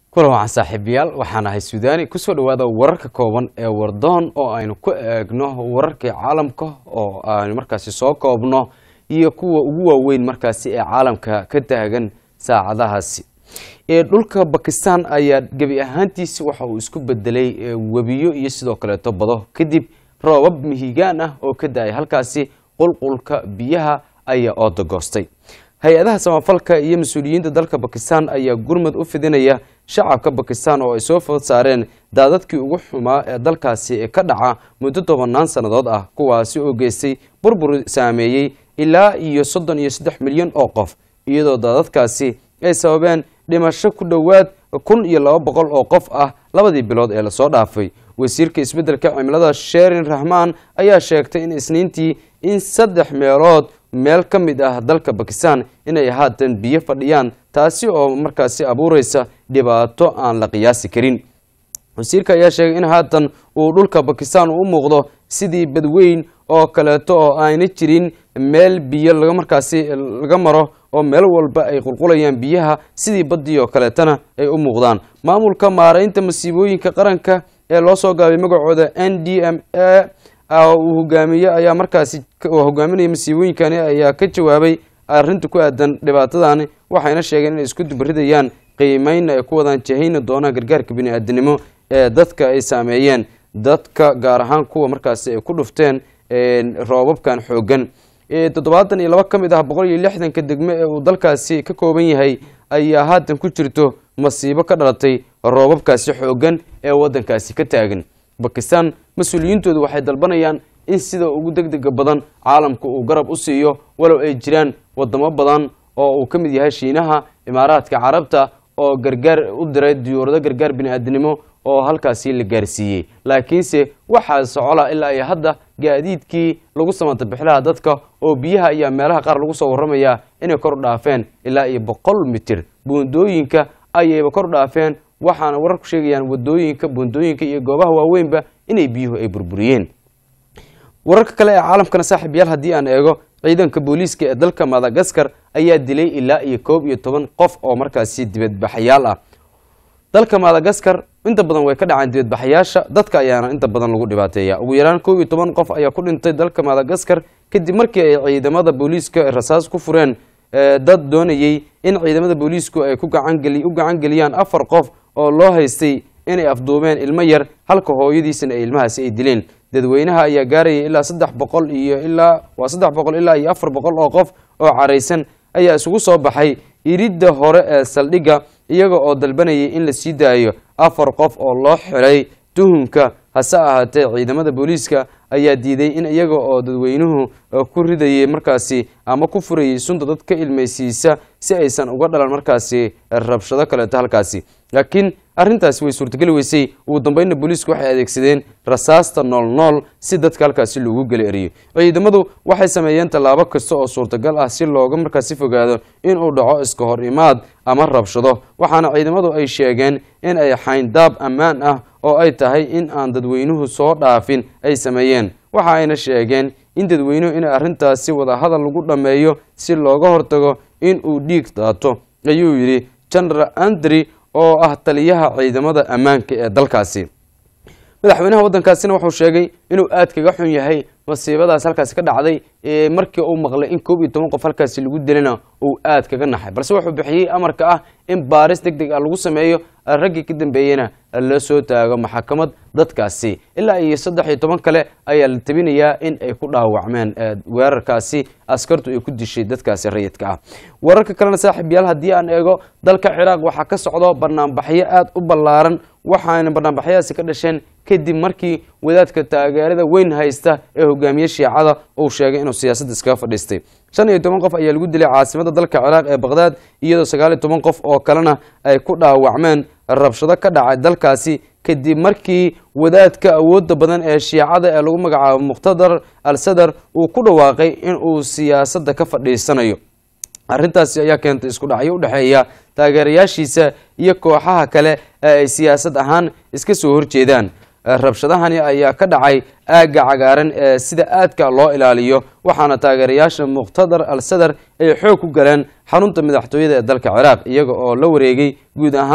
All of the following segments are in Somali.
kulan wacan saaxiibayaal waxaan ahay suudaani kusoo dhawaada wararka kooban ee wardoon oo aynu ku eegno wararkii caalamka oo aynu markaasi soo koobno iyo kuwa ugu waaweyn markaasi ee caalamka ka taagan saacadahaasi ee dhulka bakistan ayaa gebi ahaantiisi waxa uu isku bedelay webiyo iyo sidoo kaleeto bado kadib roobab mihigaan ah oo ka da-ay halkaasi qulqulka biyaha ayaa oodagoostay hay-adaha samafalka iyo mas-uuliyiinta dalka bakistan ayaa gurmad u fidinaya shacabka bakistan oo ay soo food saareen daadadkii ugu xumaa ee dalkaasi ka dhaca muddo tobanaan sannadood ah kuwaasi oo geystay burbur saameeyey ilaa iyo soddon iyo saddex milyan oo qof iyadoo daadadkaasi ay sababeen dhimasho ku dhowaad kun iyo laba boqol oo qof ah labadii bilood ee lasoo dhaafay wasiirka isbeddelka cimilada sherin rahmaan ayaa sheegtay in isniintii in saddex meelood meel ka mid ah dalka bakistan inay haatan biyo fadhiyaan taasi oo markaasi abuureysa dhibaato aan la qiyaasi karin wasiirka ayaa sheegay in haatan uu dhulka bakistan u muuqdo sidii badweyn oo kaleeto oo ayna jirin meel biyo laga markaasi laga maro oo meel walba ay qulqulayaan biyaha sidii badii oo kaleetana ay u muuqdaan maamulka maareynta masiibooyinka qaranka ee loo soo gaabay magacooda n d m a uu hogaamiye ayaa markaasi hogaaminaya masiibooyinkani ayaa ka jawaabay arrinta ku aadan dhibaatadani waxayna sheegeen inay isku dubaridayaan qiimeynna ay ku wadaan jahayna doonaan gargaarka bini-aadinimo ee dadka ay saameeyeen dadka gaar ahaan kuwa markaasi ay ku dhufteen roobabkan xoogan toddobaatan iyo laba ka mid ah boqol iyo lixdanka degmo ee uu dalkaasi ka kooban yahay ayaa haatan ku jirto masiibo ka dhalatay roobabkaasi xoogan ee waddankaasi ka taagan bakistan mas-uuliyiintoodu waxay dalbanayaan in sida ugu deg dega badan caalamka uu garab u siiyo walow ay jiraan wadamo badan oo uu ka mid yahay shiinaha imaaraadka carabta oo gargaar u diray diyuurado gargaar bini-aadinimo oo halkaasi la gaarsiiyey laakiinse waxaa socola ilaa iyo hadda gaadiidkii lagu samata bixilaha dadka oo biyaha ayaa meelaha qaar lagu soo warramayaa inay kor dhaafeen ilaa iyo boqol mitir buundooyinka ayayba kor dhaafeen waxaana wararku sheegayaan wadooyinka buundooyinka iyo goobaha waaweynba inay biyuhu ay burburiyeen wararka kale ee caalamkana saaxiib yaal haddii aan eego ciidanka booliiska ee dalka madagaskar ayaa dilay ilaa iyo koob iyo toban qof oo markaasi dibadbaxayaal ah dalka madagaskar inta badan way ka dhacaan dibadbaxayaasha dadka ayaana inta badan lagu dhibaateeya ugu yaraan koob iyo toban qof ayaa ku dhintay dalka madagaskar kadib markii ay ciidamada booliiska rasaas ku fureen dad doonayey in ciidamada booliisku ay ku gacangeli u gacan geliyaan afar qof oo loo haystay inay afduubeen ilmo yar halka hooyadiisana ay ilmahaasi ay dileen dadweynaha ayaa gaarayay ilaa saddex boqol iyo ilaa waa saddex boqol ilaa iyo afar boqol oo qof oo caraysan ayaa isugu soo baxay iridda hore ee saldhigga iyaga oo dalbanayay in la sii daayo afar qof oo loo xiray tuhunka hase ahaatee ciidamada booliiska ayaa diiday in iyaga oo dadweynuhu ku ridayay markaasi ama ku furayay sunta dad ka ilmaysiisa si aysan uga dhalan markaasi rabshado kaleeto halkaasi laakiin arrintaasi way suurtageli weysay ugu dambeynna booliisku waxay adeegsadeen rasaasta nool nool si dadka halkaasi loogu geli eriyo ciidamadu waxay sameeyeen tallaabo kasta oo suurtagal ah si looga markaasi fogaado inuu dhaco iska hor imaad ama rabshado waxaana ciidamadu ay sheegeen in ay xayndaab ammaan ah oo ay tahay in aan dadweynuhu soo dhaafin ay sameeyeen waxa ayna sheegeen in dadweynuhu in arrintaasi wadahadal lagu dhammeeyo si looga hortago in uu dhiig daato ayuu yidhi general andri oo ah taliyaha ciidamada ammaanka ee dalkaasi madaxweynaha waddankaasina wuxuu sheegay inuu aad kaga xun yahay masiibadaas halkaasi ka dhacday markii uu maqlay in koob iyo toban qof halkaasi lagu dilana uu aad kaga naxay balse wuxuu bixiyey amarka ah in baaris deg deg ah lagu sameeyo raggii ka dambeeyena la soo taago maxakamad dadkaasi ilaa iyo saddex iyo toban kale ayaa la tabinayaa in ay ku dhaawacmeen weerarkaasi askartu ay ku dishay dadkaasi rayidka ah wararka kalena saaxiib yaal haddii aan eego dalka ciraaq waxaa ka socdo banaanbaxyo aada u ballaaran waxaana banaanbaxyadaasi ka dhasheen kadib markii wadaadka taageerada weyn haysta ee hogaamiye shiicada uu sheegay inuu siyaasadda iskaga fadhiistay shan iyo toban qof ayaa lagu dilay caasimada dalka ciraaq ee baqhdaad iyadoo sagaal iyo toban qof oo kalena ay ku dhaawacmeen rabshado ka dhacay dalkaasi kadib markii wadaadka awoodda badan ee shiicada ee lagu magacaabo muqhtadar al sadar uu ku dhawaaqay inuu siyaasadda ka fadhiisanayo arrintaasi ayaa keentay isku dhacyo u dhexeeya taageerayaashiisa iyo kooxaha kale ee ay siyaasad ahaan iska soo horjeedaan rabshadahani ayaa ka dhacay aagga cagaaran ee sida aadka loo ilaaliyo waxaana taageerayaasha muqhtadar al sadar ay xoog ku galeen xarunta madaxtooyada ee dalka ciraaq iyaga oo la wareegay guud ahaan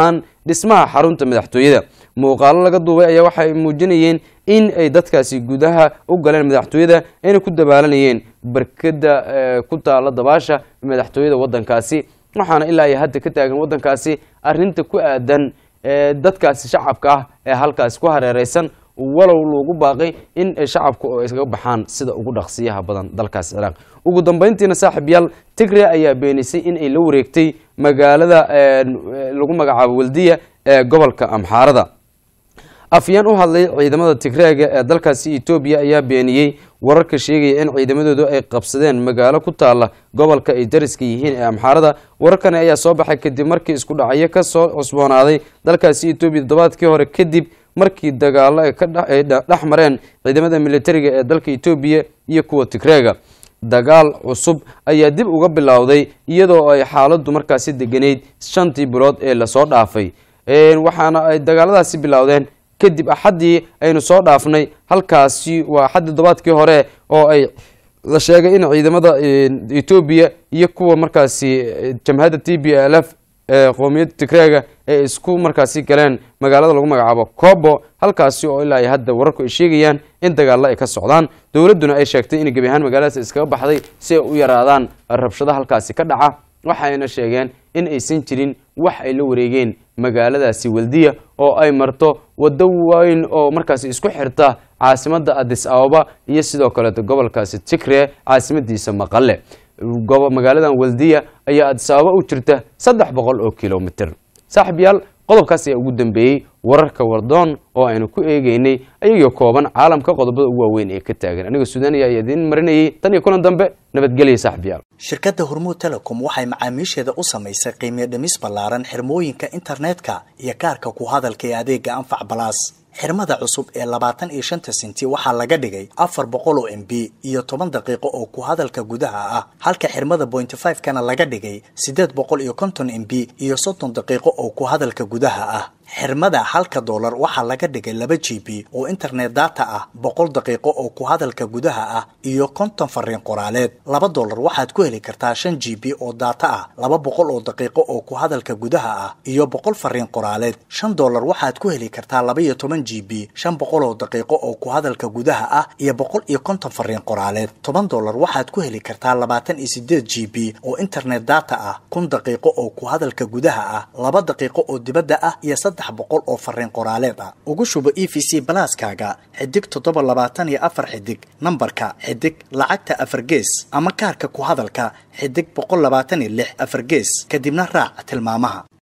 dhismaha xarunta madaxtooyada muuqaalo laga duubay ayaa waxay muujinayeen in ay dadkaasi gudaha u galeen madaxtooyada ayna ku dabaalanayeen barkada ku taala dabaasha madaxtooyada wadankaasi waxaana ilaa iyo hadda ka taagan wadankaasi arinta ku aadan dadkaasi shacabka ah ee halkaasi ku hareereysan walow lagu baaqay in shacabku oo iskaga baxaan sida ugu dhaqsiyaha badan dalkaasi ciraaq ugu dambeyntiina saaxiib yaal tigre ayaa beenisay in ay la wareegtay magaalada lagu magacaabo waldiya ee gobolka amxaarada afyaan u hadlay ciidamada tigreega ee dalkaasi etoobiya ayaa beeniyey wararka sheegaya in ciidamadoodu ay qabsadeen magaalo ku taala gobolka ay dariska yihiin ee amxaarada wararkani ayaa soo baxay kadib markii isku dhacyo kasoo cusboonaaday dalkaasi etoobiya toddobaadkii hore kadib markii dagaalo ay dhex mareen ciidamada militariga ee dalka etoobiya iyo kuwa tigreega dagaal cusub ayaa dib uga bilowday iyadoo ay xaaladdu markaasi deganeyd shantii bilood ee lasoo dhaafay waxaana ay dagaaladaasi bilowdeen kadib axaddii aynu soo dhaafnay halkaasi waa axaddii toddobaadkii hore oo ay la sheegay in ciidamada etoobiya iyo kuwa markaasi jamhadda t b l f ee qoomiyadda tigreega ay isku markaasi galeen magaalada lagu magacaabo kobo halkaasi oo ilaa iyo hadda wararku ay sheegayaan in dagaalo ay ka socdaan dowladduna ay sheegtay in gebi ahaan magaaladaas iskaga baxday si ay u yaraadaan rabshada halkaasi ka dhaca waxayna sheegeen in aysan jirin wax ay la wareegeen magaaladaasi waldiya oo ay marto waddo weyn oo markaasi isku xirta caasimadda adis ababa iyo sidoo kaleeto gobolkaasi tigre caasimadiisa maqale magaaladan waldiya ayaa adis ababa u jirta saddex boqol oo kilomitr saaxib yaal qodobkaas ayaa ugu dambeeyey wararka wardoon oo aynu ku eegeynay ayagoo kooban caalamka qodobada ugu waaweyn ee ka taagan aniga suudaaniya ayaa idiin marinayay tan iyo kulan dambe nabadgelya saaxib yaal shirkadda hormuud telecom waxay macaamiisheeda u samaysay qiimiyo dhimis ballaaran xirmooyinka internetka iyo kaarka ku hadalka ee adeega anfac balaas xirmada cusub ee labaatan iyo shanta senti waxaa laga dhigay afar boqol oo m b iyo toban daqiiqo oo ku hadalka gudaha ah halka xirmada pointy five kana laga dhigay siddeed boqol iyo konton m b iyo soddon daqiiqo oo ku hadalka gudaha ah xirmada halka doolar waxaa laga dhigay laba g b oo internet data ah boqol daqiiqo oo ku hadalka gudaha ah iyo konton fariin qoraaleed laba doolar waxaad ku heli kartaa shan g b oo data ah laba boqol oo daqiiqo oo ku hadalka gudaha ah iyo boqol fariin qoraaleed shan doolar waxaad ku heli kartaa laba iyo toban g b shan boqol oo daqiiqo oo ku hadalka gudaha ah iyo boqol iyo konton fariin qoraaleed toban doolar waxaad ku heli kartaa labaatan iyo sideed g b oo internet data ah kun daqiiqo oo ku hadalka gudaha ah laba daqiiqo oo dibadda ah iyo saddex boqol oo fariin qoraaleed ah ugu shubo e v c balaaskaaga xidig toddoba labaatan iyo afar xidig nambarka xidig lacagta afar gees ama kaarka ku hadalka xidig boqol labaatan iyo lix afar gees kadibna raac tilmaamaha